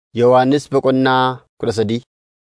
Yohannis Boqonnaa kudha sadii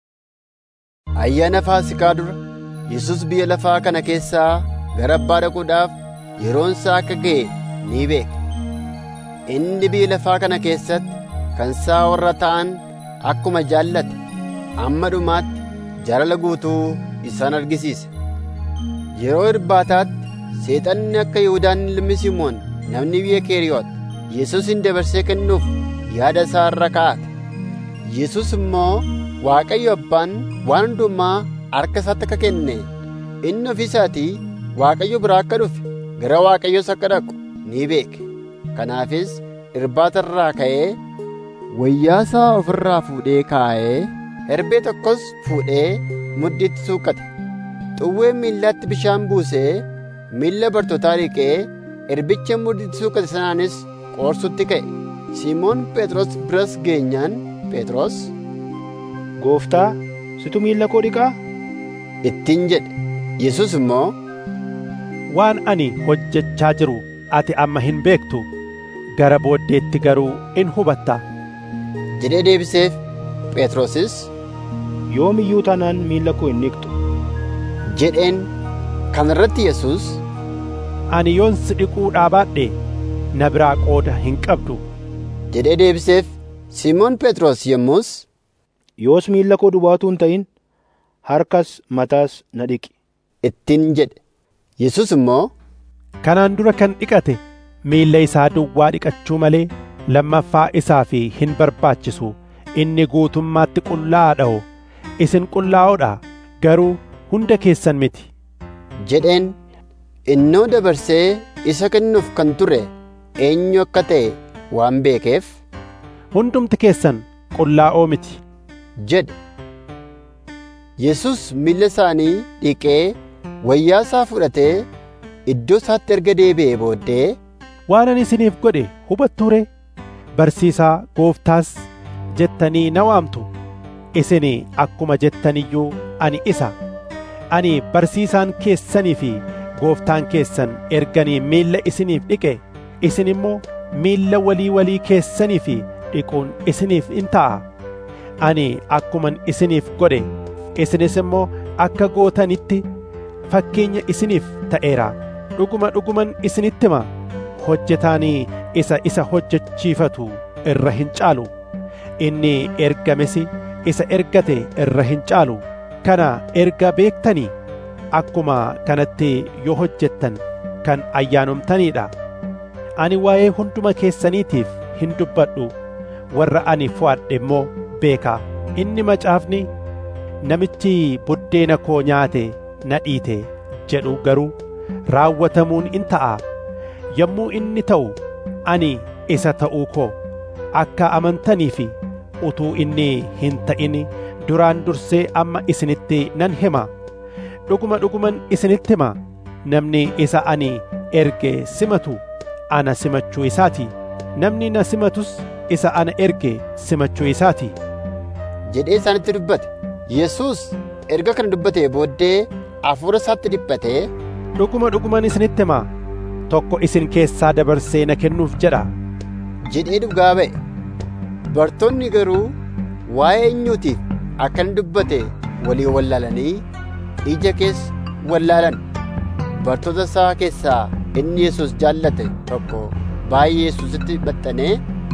Ayyaana Faasiikaa dura Yesus biyya lafaa kana keessaa gara Abbaa dhaquudhaaf yeroon isaa akka ga'e ni beeke. Inni biyya lafaa kana keessatti kan isaa warra ta'an akkuma jaallate hamma dhumaatti jaalala guutuu isaan argisiise. Yeroo irbaataatti Seexanni akka Yihuudaan ilmi Simoon namni biyya Keeriyoot Yesuusin dabarsee kennuuf yaada isaa irra kaa'ate. Yesus immoo Waaqayyo Abbaan waan hundumaa harka isaatti akka kenne inni ofii isaatii Waaqayyo biraa akka dhufe gara Waaqayyoos akka dhaqu ni beeke. Kanaafis irbaata irraa ka'ee wayyaa isaa ofirraa fuudhee kaa'ee herbee tokkos fuudhee mudhiitti suuqqate. Xuwwee miillaatti bishaan buusee miilla bartootaa dhiqee erbicha mudhiitti suuqqate sanaanis qoorsutti ka'e. Simoon Phexros biras geenyaan Phexros Gooftaa, situ miilla koo dhiqaa? ittiin jedhe. Yesus immoo Waan ani hojjechaa jiru ati amma hin beektu gara booddeetti garuu in hubatta. jedhee deebiseef. Phexrosis Yoom iyyuu taanaan miilla koo hin dhiqxu. jedheen. Kana irratti Yesus Ani yoon si dhiquu dhaabaadhe na biraa qooda hin qabdu. jedhee deebiseef. Simoon Phexros yommus Yoos miilla koo duwwaa hin ta'in harkas mataas na dhiqi. ittiin jedhe. Yesus immoo Kanaan dura kan dhiqate miilla isaa duwwaa dhiqachuu malee lammaffaa isaa fi hin barbaachisu inni guutummaatti qullaa'aadha isin qullaa'oodha garuu hunda keessan miti. jedheen. Innoo dabarsee isa kennuuf kan ture eenyu akka ta'e waan beekeef Hundumti keessan qullaa'oo miti. jedhe. Yesus miilla isaanii dhiqee wayyaa isaa fudhatee iddoo isaatti erga deebi'ee booddee Waan ani isiniif godhe hubattuu ree? Barsiisaa gooftaas jettanii na waamtu. Isin akkuma jettaniyyuu ani isa. Ani barsiisaan keessanii fi gooftaan keessan erganii miilla isiniif dhiqe isin immoo miilla walii walii keessanii fi dhiquun isiniif in ta'a. Ani akkuman isiniif godhe isinis immoo akka gootanitti fakkeenya isiniif ta'eera. Dhuguma dhuguman isinitti hima hojjetaanii isa isa hojjechiifatu irra hin caalu. Inni ergames isa ergate irra hin caalu. Kana erga beektanii akkuma kanatti yoo hojjettan kan ayyaanomtaniidha. Ani waa'ee hunduma keessaniitiif hin dubbadhu warra ani fo'adhe immoo beeka. Inni macaafni namichi buddeena koo nyaate na dhiite jedhu garuu raawwatamuun in ta'a. Yommuu inni ta'u ani isa ta'uu koo akka amantanii fi utuu inni hin ta'in duraan dursee amma isinitti nan hima. Dhuguma dhuguman isinitti hima namni isa ani erge simatu ana simachuu isaati. Namni na simatus isa ana erge simachuu isaati. jedhee isaanitti dubbate. Yesus erga kana dubbatee booddee hafuura isaatti dhiphatee Dhuguma dhuguman isinitti hima tokko isin keessaa dabarsee na kennuuf jedha. jedhee dhugaa ba'e. Bartoonni garuu waa'ee eenyuutiif akka inni dubbate walii wallaalanii ija keessa wallaalan. Bartoota isaa keessaa inni Yesus jaallate tokko baay'ee Yesuusitti baxxanee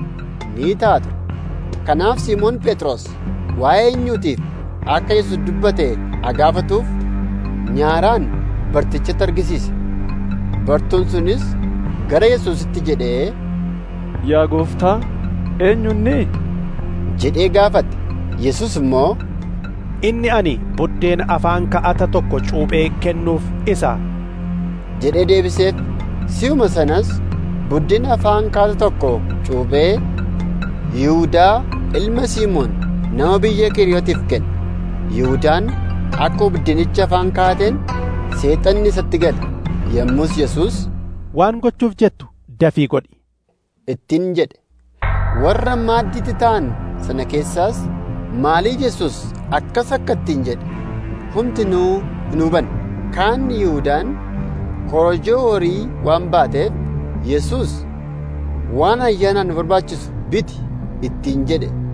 ni taatu. Kanaaf Simoon Phexros waa'ee eenyuutiif akka Yesus dubbate agaafatuuf nyaaraan bartichatti argisiise. Bartuun sunis gara Yesuusitti jedhee Yaa gooftaa, eenyunni? jedhee gaafate. Yesus immoo Inni ani buddeena afaan ka'ata tokko cuuphee kennuuf isa. jedhee deebiseef. Si'uma sanas buddeena afaan ka'ata tokko cuuphee Yihuudaa ilma Simoon nama biyya Kiriyootiif kenne. Yihudaan akka buddeenicha afaan kaa'ateen seexanni isatti gale. Yommus Yesus Waan gochuuf jettu dafii godhi. ittiin jedhe. Warra maaddiitti ta'an sana keessaas maalii Yesus akkas akka ittiin jedhe hundinuu hin hubanne. Kaan Yihudaan korojoo horii waan baateef Yesus waan ayyaanaan barbaachisu biti ittiin jedhe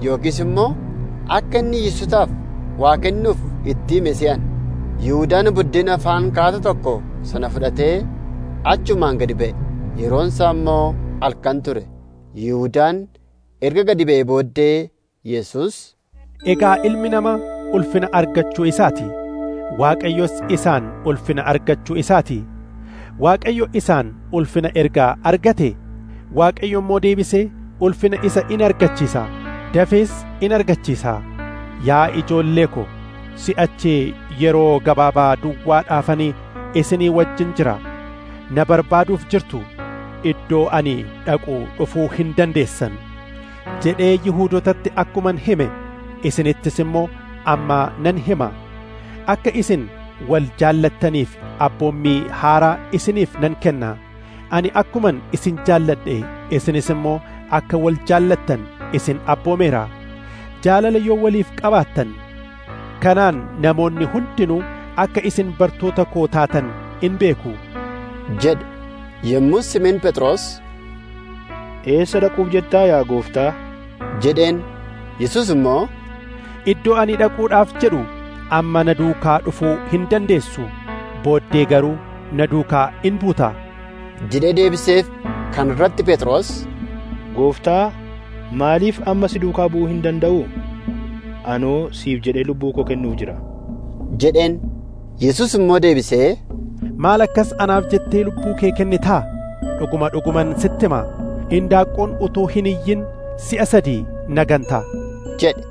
yookiis immoo akka inni Yesuusaaf waa kennuuf itti hime se'an. Yihuudaan buddeena afaan kaata tokko sana fudhatee achumaan gadi ba'e. Yeroon isaa immoo halkan ture. Yihuudaan erga gadi ba'e booddee Yesuus Egaa ilmi namaa ulfina argachuu isaati. Waaqayyos isaan ulfina argachuu isaati. Waaqayyo isaan ulfina ergaa argate. Waaqayyo immoo deebisee ulfina isa in argachiisa. Dafees in argachiisa. Yaa ijoollee ko, si'achi yeroo gabaabaa duwwaadhaafanii isinii wajjin jira. Na barbaaduuf jirtu. Iddoo ani dhaqu dhufuu hin dandeessan. Jedhee Yihuudootatti akkuman hime. isinittis immoo amma nan hima akka isin wal jaallattaniif abboommii haaraa isiniif nan kenna ani akkuman isin jaalladhe isinis immoo akka wal jaallattan isin abboomeera jaalala yoo waliif qabaattan kanaan namoonni hundinuu akka isin bartoota koo taatan in beeku jedhe yommuu Simeen Phexros Eessa dhaquuf jettaa yaa gooftaa? jedheen Yesuus immoo Iddoo ani dhaquudhaaf jedhu amma na duukaa dhufuu hin dandeessu booddee garuu na duukaa in buuta jedhee deebiseef kan irratti Phexros Gooftaa, maaliif amma si duukaa bu'uu hin danda'u? Anoo siif jedhee lubbuu koo kennuuf jira. jedheen Yesuus immoo deebisee maal akkas anaaf jettee lubbuu kee kennitaa dhuguma dhuguman sitti hima indaaqqoon utuu hin iyyin si'a sadii na ganta jedhe